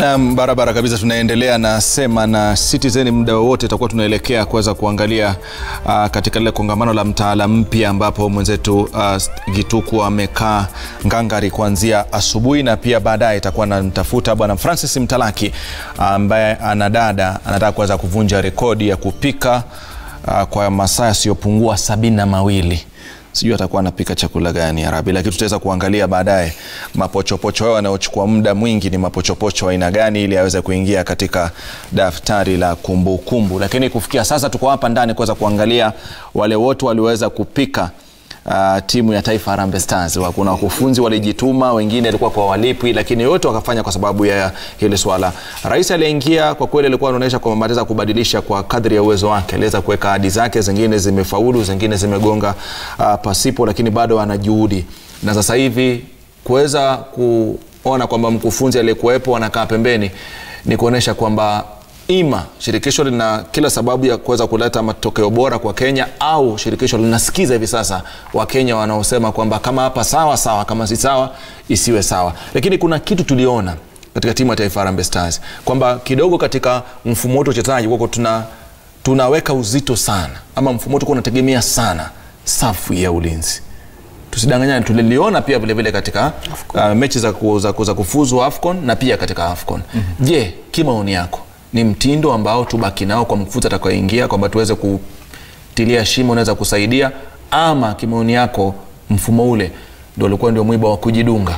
Naam, barabara kabisa. Tunaendelea na Sema na Citizen. Muda wowote tutakuwa tunaelekea kuweza kuangalia uh, katika lile kongamano la mtaala mpya ambapo mwenzetu uh, Gituku amekaa ngangari kuanzia asubuhi na pia baadaye itakuwa namtafuta bwana Francis Mtalaki ambaye uh, anadada anataka kuweza kuvunja rekodi ya kupika uh, kwa masaa yasiyopungua sabini na mawili sijui atakuwa anapika chakula gani Arabi, lakini tutaweza kuangalia baadaye mapochopocho hayo yanayochukua muda mwingi ni mapochopocho aina gani, ili aweze kuingia katika daftari la kumbukumbu kumbu. Lakini kufikia sasa tuko hapa ndani kuweza kuangalia wale wote walioweza kupika Uh, timu ya taifa Harambee Stars. Kuna wakufunzi walijituma, wengine walikuwa kwa walipwi, lakini yote wakafanya kwa sababu ya hili swala. Rais aliyeingia kwa kweli alikuwa anaonyesha kwamba anaweza kubadilisha kwa kadri ya uwezo wake, aliweza kuweka ahadi zake, zingine zimefaulu, zingine zimegonga uh, pasipo, lakini bado ana juhudi, na sasa hivi kuweza kuona kwamba mkufunzi aliyekuwepo anakaa pembeni ni kuonyesha kwamba ima shirikisho lina kila sababu ya kuweza kuleta matokeo bora kwa Kenya au shirikisho linasikiza hivi sasa Wakenya wanaosema kwamba kama hapa sawa sawa, kama si sawa isiwe sawa. Lakini kuna kitu tuliona katika timu ya taifa Harambee Stars kwamba kidogo katika mfumo wetu uchezaji wako tuna tunaweka uzito sana, ama mfumo wetu unategemea sana safu ya ulinzi tusidanganyane, tuliliona pia vilevile vile katika uh, mechi za, ku, za, ku, za kufuzu AFCON na pia katika AFCON. mm-hmm. Je, kimaoni yako ni mtindo ambao tubaki nao kwa mkufunzi atakayoingia kwamba tuweze kutilia shimo unaweza kusaidia, ama kimaoni yako mfumo ule ndio ulikuwa ndio mwiba wa kujidunga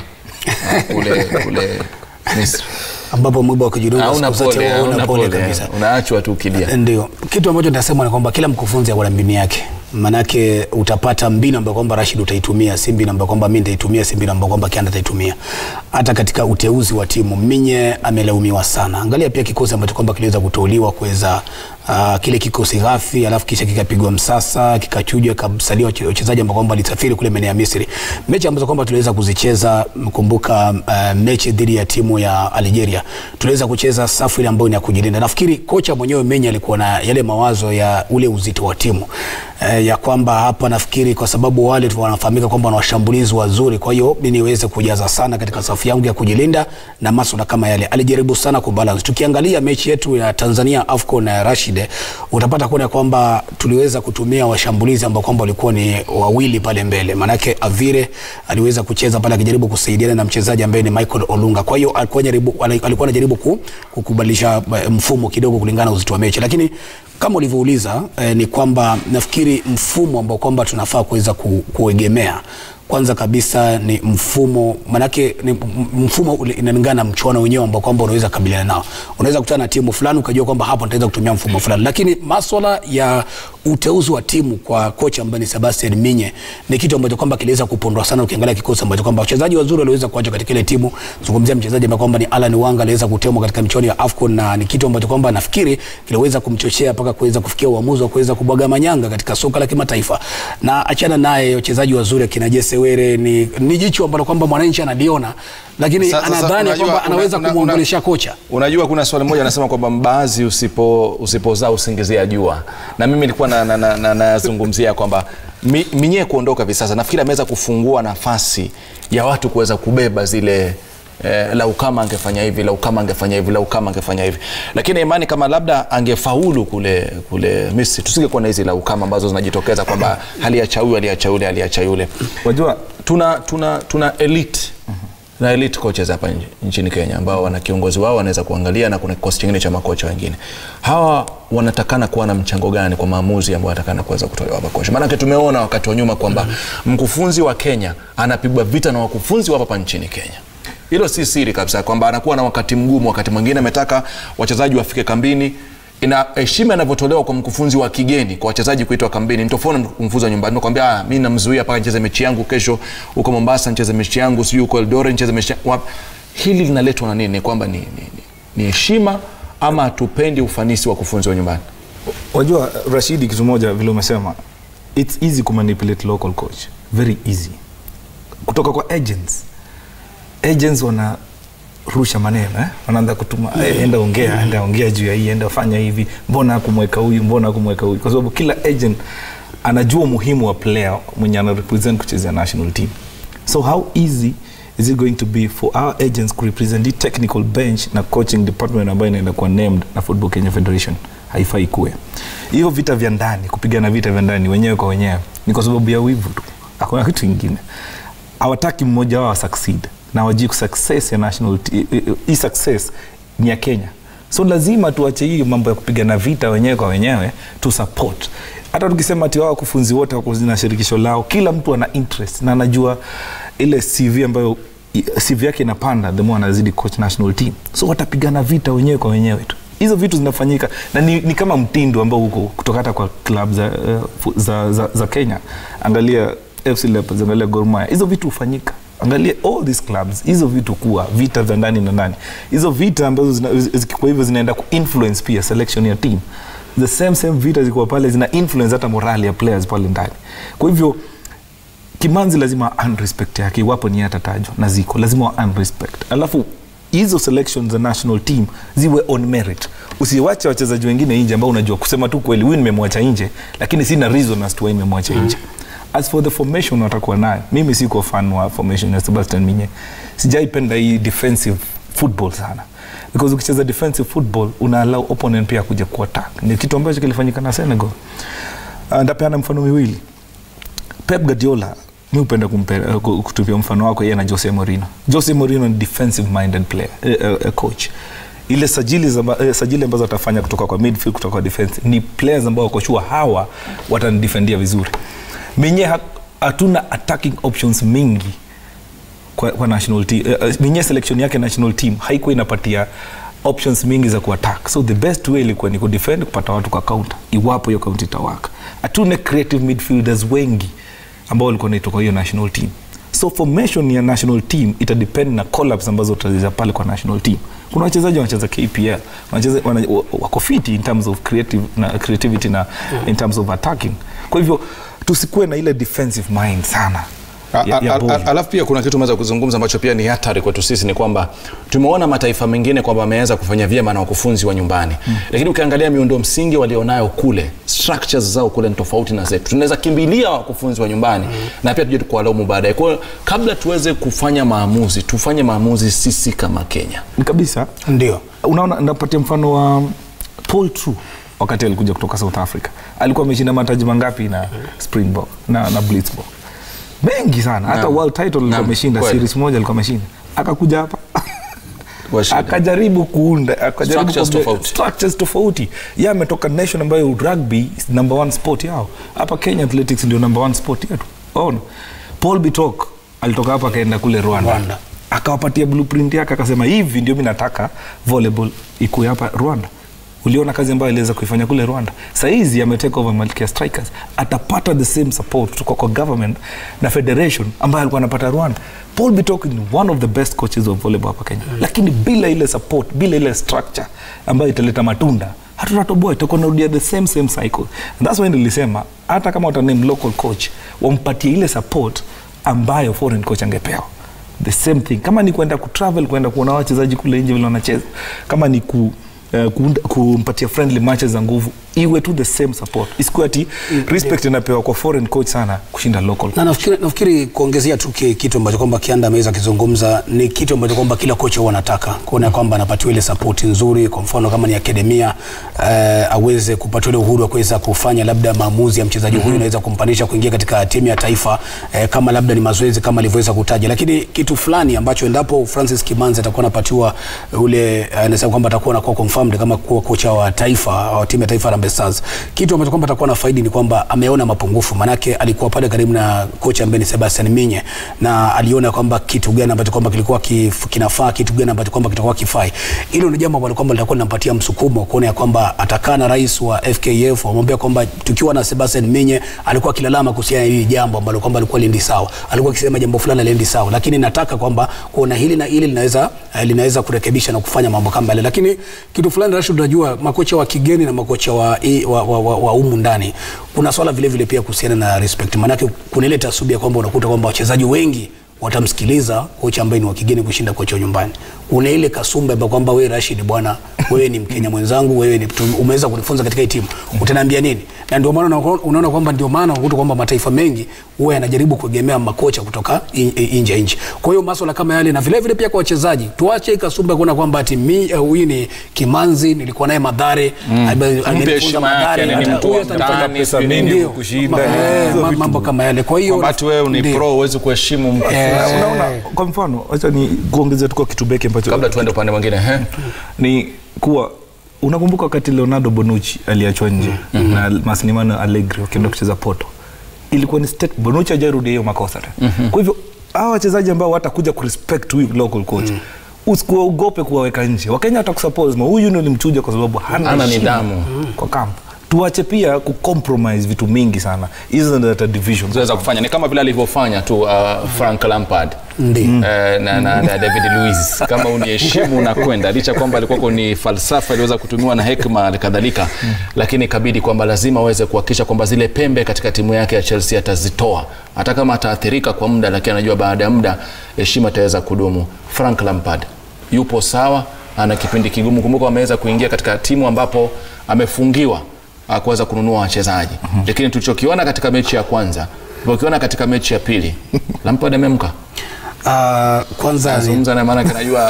kule kule Misri ambapo mwiba wa kujidunga hauna siku zote pole, huwa hauna hauna pole pole, kabisa. unaachwa tu ukilia. Ndio kitu ambacho nitasema ni kwamba kila mkufunzi ako na mbinu yake, manake utapata mbinu ambayo kwamba Rashid utaitumia, si mbinu ambayo kwamba mimi nitaitumia, si mbinu ambayo kwamba Kianda ataitumia. Hata katika uteuzi wa timu Minye amelaumiwa sana. Angalia pia kikosi ambacho kwamba kiliweza kuteuliwa kuweza uh, kile kikosi ghafi, alafu kisha kikapigwa msasa, kikachujwa, kasalia wachezaji ambao kwamba walisafiri kule maeneo ya Misri. Mechi ambazo kwamba tuliweza kuzicheza, mkumbuka uh, mechi dhidi ya timu ya Algeria, tuliweza kucheza safu ile ambayo ni ya kujilinda. Nafikiri kocha mwenyewe Menye alikuwa na yale mawazo ya ule uzito wa timu eh, ya kwamba hapa nafikiri kwa sababu wale tu wanafahamika kwamba wana washambulizi wazuri, kwa hiyo mimi niweze kujaza sana katika safu yangu ya kujilinda na masuala kama yale. Alijaribu sana kubalance. Tukiangalia mechi yetu ya Tanzania AFCON na Rashid, utapata kuona kwamba tuliweza kutumia washambulizi ambao kwamba walikuwa ni wawili pale mbele, manake Avire aliweza kucheza pale akijaribu kusaidiana na mchezaji ambaye ni Michael Olunga. Kwa hiyo alikuwa jaribu, alikuwa anajaribu ku, kukubadilisha mfumo kidogo kulingana na uzito wa mechi, lakini kama ulivyouliza eh, ni kwamba nafikiri mfumo ambao kwamba tunafaa kuweza ku, kuegemea kwanza kabisa ni mfumo manake ni mfumo inalingana na mchuano wenyewe ambao kwamba unaweza kabiliana nao. Unaweza kutana na timu fulani ukajua kwamba hapo nitaweza kutumia mfumo fulani, lakini maswala ya uteuzi wa timu kwa kocha ambaye ni Sebastian Minye ni kitu ambacho kwamba kiliweza kupondwa sana. Ukiangalia kikosi ambacho kwamba wachezaji wazuri waliweza kuacha katika ile timu, zungumzia mchezaji ambaye kwamba ni Alan Wanga aliweza kutemwa katika michuano ya AFCON, na ni kitu ambacho kwamba nafikiri kiliweza kumchochea mpaka kuweza kufikia uamuzi wa kuweza kubwaga manyanga katika soka la kimataifa. Na achana naye wachezaji wazuri akina Jesse Were ni, ni jicho ambalo kwamba mwananchi analiona lakini Sa- sasa anadhani unajua, kwamba anaweza una- una- kumwongelesha kocha. Unajua, kuna swali moja anasema kwamba mbaazi usipo usipozaa usingizia jua, na mimi nilikuwa nazungumzia na, na, na, nazungumzia kwamba mi, Minye kuondoka hivi sasa, nafikiri ameweza kufungua nafasi ya watu kuweza kubeba zile Eh, lau kama angefanya hivi, lau kama angefanya hivi, lau kama angefanya hivi, lakini imani kama labda angefaulu kule kule Misri, tusingekuwa na hizi lau kama ambazo zinajitokeza kwamba haliacha huyu aliacha yule aliacha yule. Wajua Tuna tuna tuna elite na elite coaches hapa nchi- nchini Kenya ambao wana kiongozi wao wanaweza kuangalia na kuna kikosi kingine cha makocha wengine. Hawa wanatakana kuwa na mchango gani kwa maamuzi ambayo wanatakana kuweza kutolewa hapa kocha? Maanake tumeona wakati wa nyuma kwamba mkufunzi wa Kenya anapigwa vita na wakufunzi wa hapa nchini Kenya. Hilo si siri kabisa kwamba anakuwa na wakati mgumu, wakati mwingine ametaka wachezaji wafike kambini ina heshima inavyotolewa kwa mkufunzi wa kigeni kwa wachezaji kuitwa kambini ni tofauti na mkufunzi wa nyumbani. Nakwambia ah, mimi namzuia mpaka nicheze mechi yangu kesho huko Mombasa, nicheze mechi yangu sijui huko Eldoret nicheze mechi yangu. wapi. Hili linaletwa na nini? Ni kwamba ni, ni, ni, ni heshima ama hatupendi ufanisi wa kufunzi wa nyumbani? wajua Rashidi, kitu moja vile umesema, it's easy kumanipulate local coach, very easy kutoka kwa agents. Agents wanarusha maneno eh? wanaanza kutuma eh, enda ongea, enda ongea juu ya hii, enda fanya hivi, mbona hakumweka huyu, mbona hakumweka huyu, kwa sababu kila agent anajua umuhimu wa player mwenye ana represent kuchezea national team. So how easy is it going to be for our agents ku represent the technical bench na coaching department ambayo inaenda kuwa named na football kenya federation haifai kuwe hiyo vita vya ndani kupigana vita vya ndani wenyewe kwa wenyewe ni kwa sababu ya wivu tu hakuna kitu ingine hawataki mmoja wao succeed na wajii success ya national t- eh, eh, hii success ni ya kenya so lazima tuache hii mambo ya kupigana vita wenyewe kwa wenyewe tu support hata tukisema ati wao wakufunzi wote wako na shirikisho lao kila mtu ana interest na anajua ile cv ambayo cv yake inapanda the more anazidi coach national team so watapigana vita wenyewe kwa wenyewe tu hizo vitu zinafanyika na ni, ni kama mtindo ambao huko kutoka hata kwa club za, uh, fu- za, za, za kenya angalia fc leopards angalia Gor Mahia hizo vitu hufanyika angalia all these clubs hizo vitu kuwa vita vya ndani na ndani hizo vita ambazo zina- zi- kwa hivyo zinaenda kuinfluence pia selection ya team the same same vita zikuwa pale zina influence hata morali ya players pale ndani kwa hivyo kimanzi lazima earn respect yake iwapo ni atatajwa na ziko lazima wa earn respect alafu hizo selections za national team ziwe on merit usiwache wachezaji wengine nje ambao unajua kusema tu kweli huyu nimemwacha nje lakini sina reason as to why nimemwacha nje as for the formation watakuwa nayo mimi siko fan wa formation ya sebastian minye sijaipenda hii defensive football sana because ukicheza defensive football una allow opponent pia kuja kuattack ni kitu ambacho kilifanyika na senegal uh, ndapeana mfano miwili pep guardiola mi upenda kumpe- uh, ku- kutupia mfano wako yeye na jose morino jose morino ni defensive minded player uh, uh, coach ile sajili, za, uh, sajili ambazo atafanya kutoka kwa midfield kutoka kwa defense ni players ambao wako sure hawa watanidefendia vizuri menye ha- hatuna attacking options mingi kwa, kwa national team uh, minye selection yake national team haikuwa inapatia options mingi za kuattack so the best way ilikuwa ni kudefend kupata watu kwa counter iwapo hiyo counter itawaka hatuna creative midfielders wengi ambao walikuwa naitwa kwa hiyo national team so formation ya national team itadepend na collabs ambazo utacheza pale kwa national team kuna wachezaji wanacheza kpl wanacheza wana, wa- wako fiti in terms of creative, na, creativity na in terms of attacking kwa hivyo tusikuwe na ile defensive mind sana A- ya- ya a- ball. a- Alafu pia kuna kitu umeweza kuzungumza ambacho pia ni hatari kwetu sisi, ni kwamba tumeona mataifa mengine kwamba wameweza kufanya vyema na wakufunzi wa nyumbani mm. Lakini ukiangalia miundo msingi walionayo kule, structures zao kule ni tofauti na zetu. Tunaweza kimbilia wakufunzi wa nyumbani mm. na pia tuje kuwalaumu baadaye. Kwa hiyo kabla tuweze kufanya maamuzi, tufanye maamuzi sisi kama Kenya. Ni kabisa ndio unaona napatia mfano wa paul True wakati alikuja kutoka south africa alikuwa ameshinda mataji mangapi na springbok na, na blitzbok mengi sana hata Naam. world title alikuwa Naam, ameshinda kweli. series moja alikuwa ameshinda akakuja hapa Kwa shida. akajaribu kuunda akajaribu Structures kuunda- tofauti. structures tofauti ye ametoka nation ambayo rugby is number one sport yao hapa kenya athletics ndio number one sport yetu ona paul bitok alitoka hapa akaenda kule rwanda, Rwanda. akawapatia blueprint yake akasema hivi ndio mi nataka volleyball ikuwe hapa rwanda uliona kazi ambayo aliweza kuifanya kule rwanda sahizi ametake over malkia strikers atapata the same support kutoka kwa government na federation ambayo alikuwa anapata rwanda paul bitok ni one of the best coaches of volleyball hapa kenya mm. lakini bila ile support bila ile structure ambayo italeta matunda hatutatoboa itakuwa narudia the same same cycle And that's why nilisema hata kama wataname local coach wampatie ile support ambayo foreign coach angepewa the same thing kama ni kwenda kutravel kwenda kuona wachezaji kule nje vile wanacheza kama ni ku Uh, kuunda- kumpatia friendly matches za nguvu iwe tu the same support isikuwe ati respect inapewa kwa foreign coach sana kushinda local na nafikiri, nafikiri kuongezea tu ki- kitu ambacho kwamba Kianda ameweza kizungumza ni kitu ambacho kwamba kila kocha huwa anataka kuona kwamba anapatiwa ile support nzuri. Kwa mfano kama ni akademia uh, aweze kupatiwa ile uhuru wa kuweza kufanya labda maamuzi ya mchezaji huyu anaweza kumpanisha kuingia katika timu ya taifa uh, kama labda ni mazoezi kama alivyoweza kutaja, lakini kitu fulani ambacho endapo Francis Kimanzi atakuwa anapatiwa ule uh, anasema kwamba atakuwa anakuwa confirmed kama kuwa kocha wa taifa wa timu ya taifa Harambee Stars, kitu ambacho kwamba atakuwa na faidi ni kwamba ameona mapungufu, manake alikuwa pale karibu na kocha ambaye ni Sebastian Minye na aliona kwamba kitu gani ambacho kwamba kilikuwa kif, kinafaa, kitu gani ambacho kwamba kitakuwa kifai. Hilo ni jambo ambalo kwamba litakuwa linampatia msukumo kuona ya kwamba atakaa na rais wa FKF wamwambia kwamba tukiwa na Sebastian Minye alikuwa akilalama kuhusiana na hili jambo ambalo kwamba alikuwa lindi sawa, alikuwa akisema jambo fulani lindi sawa, lakini nataka kwamba kuona hili na hili linaweza eh, linaweza kurekebisha na kufanya mambo kama yale, lakini kitu fulani Rashid, unajua makocha wa kigeni na makocha wa, i- wa, wa, wa, wa umu ndani kuna swala vile vile pia kuhusiana na respect, maanake kuna ile tasubia kwamba unakuta kwamba wachezaji wengi watamsikiliza kocha ambaye ni wa kigeni kushinda kocha wa nyumbani. una ile kasumba ambayo kwamba wewe Rashid bwana wewe ni Mkenya mwenzangu wewe ni tu- umeweza kunifunza katika hii timu utaniambia nini na ndio maana unaona- unaona kwamba ndio maana unakuta kwamba mataifa mengi huwa yanajaribu kuegemea makocha kutoka in- in- nje ya nchi kwa hiyo masuala kama yale na vile vile pia kwa wachezaji tuache hii kasumba ya kuona kwamba ati mi eh, huyu ni Kimanzi nilikuwa naye Madhare ame- amenifunza heshima yake, Mathare, yani ni hata mtu huyu wa atanifanya ndani, pesa sijui mingi. nini Ndio. kukushinda, Ma- hizo ma- vitu. mambo kama yale kwa hiyo kwamba ati wewe ni ndio. pro huwezi kuheshimu mtu Eh, unaona kwa mfano wacha ni kuongezea tu kwa kitu beki ambacho kabla tuende upande mwingine he? ni kuwa unakumbuka wakati leonardo bonucci aliachwa nje mm-hmm. na maslimano allegri wakienda kucheza poto ilikuwa ni state bonucci ajarudia hiyo makosa mm-hmm. kwa hivyo hawa wachezaji ambao watakuja kurespect huyu local coach mm usikuogope kuwaweka nje wakenya watakusuppose ma huyu ndio ulimchuja kwa sababu hana Hana heshima nidhamu. kwa kamp tuache pia kucompromise vitu mingi sana hizo ndio hata division tunaweza kufanya ni kama vile alivyofanya tu uh, frank lampard Ndio. Eh, na, na, na david luis kama uniheshimu na kwenda licha kwamba alikuwako ni falsafa iliweza kutumiwa na hekma kadhalika lakini ikabidi kwamba lazima aweze kuhakikisha kwamba zile pembe katika timu yake ya chelsea atazitoa hata kama ataathirika kwa muda lakini anajua baada ya muda heshima itaweza kudumu frank lampard yupo sawa ana kipindi kigumu kumbuka wameweza kuingia katika timu ambapo amefungiwa ah, kuweza kununua wachezaji lakini tulichokiona katika mechi ya kwanza tulichokiona katika mechi ya pili lampard amemka Ah, kwanza ni- zungumza na maana najua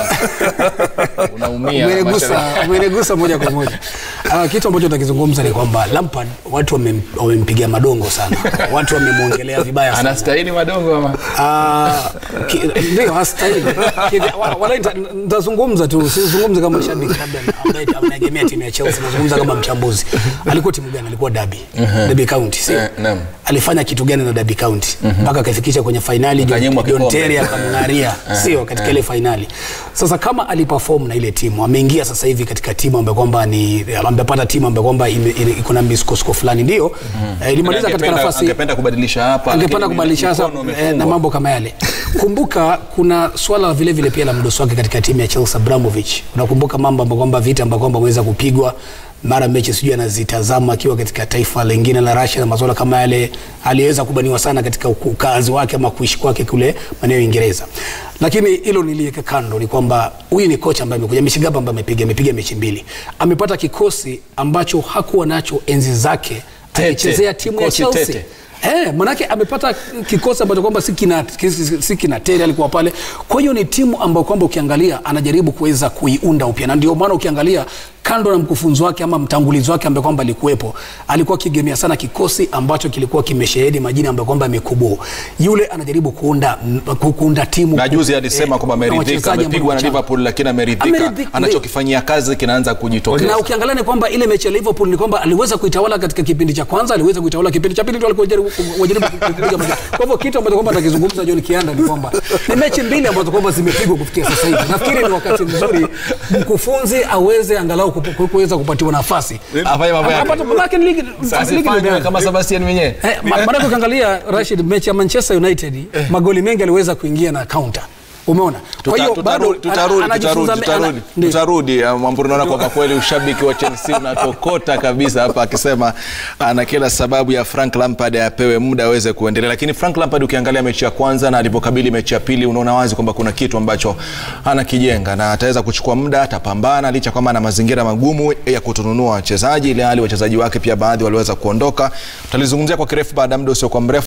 unaumia umenigusa mashabiki. umenigusa moja kwa moja uh, kitu ambacho takizungumza ni kwamba Lampard watu wamem- wamempigia madongo sana watu wamemwongelea vibaya sana anastahili madongo ama Ah, ki- ndio hastahili Kivi- wa- wala nita- nitazungumza tu sizungumze kama shabiki labda ambaye anaegemea timu ya Chelsea nazungumza kama mchambuzi alikuwa timu gani alikuwa Derby Derby County sio Eh, naam. alifanya kitu gani na Derby County mpaka akafikisha kwenye fainali John, Akanyimwa John kikombe. Terry akamng'aria sio katika ile fainali sasa kama aliperform na ile timu ameingia sasa hivi katika timu ambayo kwamba ni amepata timu ambayo kwamba ime- ine- iko na misukosuko fulani ndio eh, ilimaliza katika Angependa- nafasi angependa kubadilisha hapa angependa lakini kubadilisha sasa mikono eh, na imefungwa. mambo kama yale. Kumbuka kuna swala vile vile pia la mdoso wake katika timu ya Chelsea Abramovich. Unakumbuka mambo ambayo kwamba vita ambayo kwamba ameweza kupigwa mara mechi sijui anazitazama akiwa katika taifa lingine la Russia na masuala kama yale, aliweza kubaniwa sana katika uku- ukazi wake ama kuishi kwake kule maeneo ya Uingereza. Lakini hilo niliweka kando, ni kwamba huyu ni kocha ambaye amekuja mechi ngapi ambaye amepiga amepiga mechi mbili, amepata kikosi ambacho hakuwa nacho enzi zake Tete, akichezea timu ya kikosi Chelsea. tete. Eh, manake amepata kikosi ambacho kwamba si kina, si, si kina Terry alikuwa pale. Kwa hiyo ni timu ambayo kwamba ukiangalia anajaribu kuweza kuiunda upya, na ndio maana ukiangalia kando na mkufunzi wake ama mtangulizi wake ambaye kwamba alikuwepo, alikuwa akigemea sana kikosi ambacho kilikuwa kimeshehedi majina ambayo kwamba amekubo. Yule anajaribu kuunda m- ku- kuunda timu na juzi ku- alisema eh, kwamba na ameridhika wachezaji ambao amepigwa na ni wachanga. liverpool lakini ameridhika Ameridhika, anachokifanyia kazi kinaanza kujitokeza na ukiangalia ni kwamba ile mechi ya Liverpool ni kwamba aliweza kuitawala katika kipindi cha kwanza, aliweza kuitawala kipindi cha pili, ndio alikuwa jaribu wajaribu kupiga magoli. Kwa hivyo kitu ambacho kwamba atakizungumza John Kianda ni kwamba ni mechi mbili ambazo kwamba zimepigwa kufikia sasa hivi. Nafikiri ni wakati mzuri mkufunzi aweze angalau kupu- kuweza kupatiwa nafasi Afanye mambo yake. Ambapo- manake ligi Sasa ligi fanya imeanza. kama Sebastian mwenyewe Eh, ma- maanake ukiangalia Rashid, mechi ya Manchester United magoli mengi aliweza kuingia na counter. Umeona? Kwa hiyo Tuta- bado tutarudi tutarudi ana- anajifunza tutarudi me- ana- tutarudi ndio. tutarudi Ah, Mwamburi naona kwamba kweli ushabiki wa Chelsea unatokota kabisa hapa akisema ana kila sababu ya Frank Lampard apewe muda aweze kuendelea lakini Frank Lampard ukiangalia mechi ya kwanza na alipokabili mechi ya pili unaona wazi kwamba kuna kitu ambacho anakijenga na ataweza kuchukua muda atapambana licha kwamba ana mazingira magumu ya kutununua wachezaji ile hali wachezaji wake pia baadhi waliweza kuondoka tutalizungumzia kwa kirefu baada ya muda usiokuwa mrefu